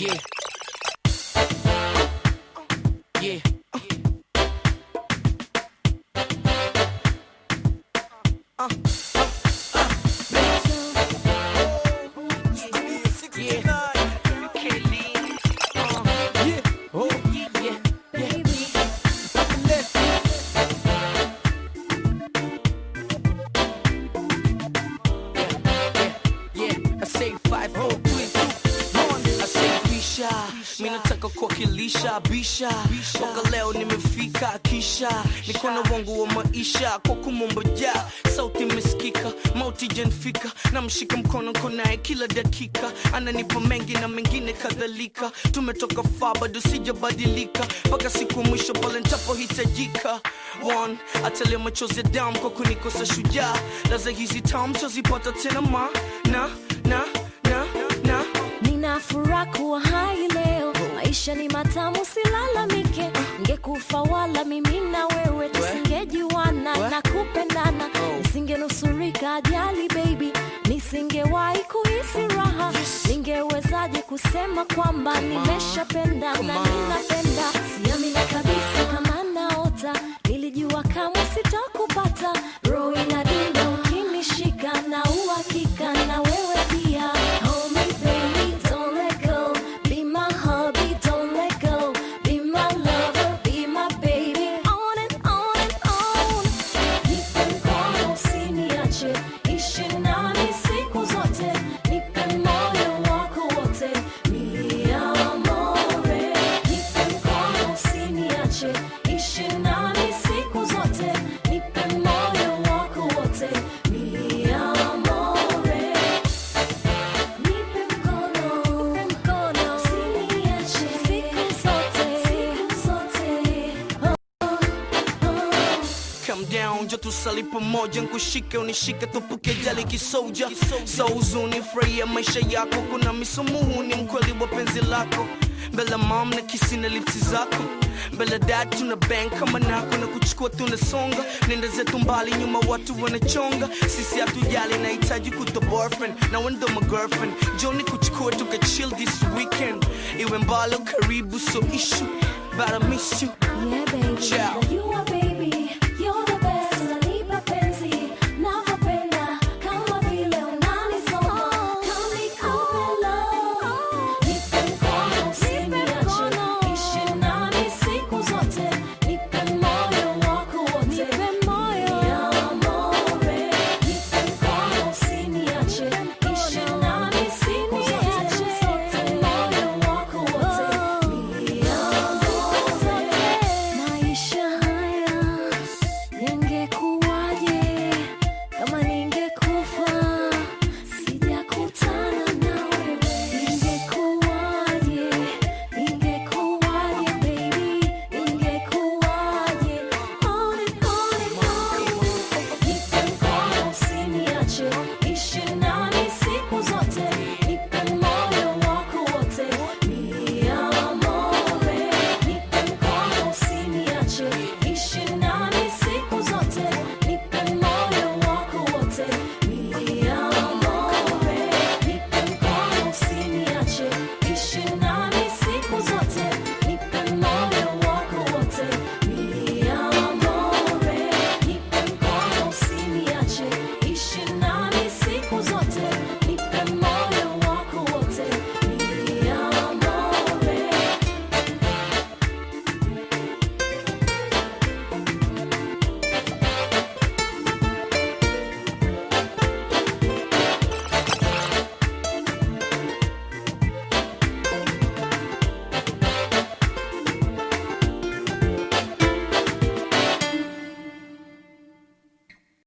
Yeah. Yeah. Uh, uh, uh, Yeah. Can't leave. Uh, Yeah. Oh, yeah, yeah, yeah. let's Yeah, I say five, four, three, two, one. I say pisha, mi nataka kuwakilisha bisha, toka leo nimefika kisha, mikono wangu wa maisha kwa kumomboja, sauti imesikika, mauti janfika, namshika mkono konaye kila dakika, ananipa mengi na mengine kadhalika, tumetoka faa bado sijabadilika, mpaka siku ya mwisho pale ntapohitajika. One, atalia machozi ya damu kwa kunikosa shujaa, laza hizi tamu tazipata tena ma na na na na Nina furaha kuwa hai leo, maisha ni matamu, silalamike. Ngekufa wala mimi na wewe tusingejuana na kupendana, nisingenusurika ajali baby, nisingewahi kuhisi raha. Ningewezaje kusema kwamba nimeshapenda na ninapenda? Siamini kabisa kama naota, nilijua kama sitakupata. Roho inadunda ukinishika na uhakika na wewe pia. Hold me baby, don't let go. Be my hubby, don't let go. Be my lover, be my baby. On and on and on. Nipe mkono usiniache, ishi nami siku zote. Nipe moyo wako wote, mi amore. Nipe mkono usiniache, ishi nami siku zote. Nipe moyo wako wote, mi amore. Nipe mkono, mkono, usiniache siku zote, siku zote. Come down, jo tusali pamoja, nkushike unishike, tupuke jali kisoja, so uzuni, furahia maisha yako, kuna misumuhu ni mkweli wa penzi lako, mbele mom na kisi na lipsi zako mbele dad tuna bang kama nako na kuchukua tunasonga, nenda zetu mbali, nyuma watu wanachonga, sisi hatujali, nahitaji kuto boyfriend na wendo my girlfriend, joni kuchukua tuka chill this weekend, iwe mbali au karibu, so issue, but I miss you. Yeah, baby. Ciao. You are baby, you're the best. Unanipa penzi, nakupenda kama vile unanisoma. Kama nikupe love. Nipe mkono, usiniache. Ishi nami siku zote. Nipe moyo wako wote. Mi amore. Nipe mkono, usiniache. Ishi nami siku zote. Nipe moyo wako wote. Mi amore. Maisha haya yangekuwaje kama ningekufa sijakutana na wewe? Ingekuwaje, ingekuwaje baby, ingekuwaje? On and on and on. Nipe mkono usiniache,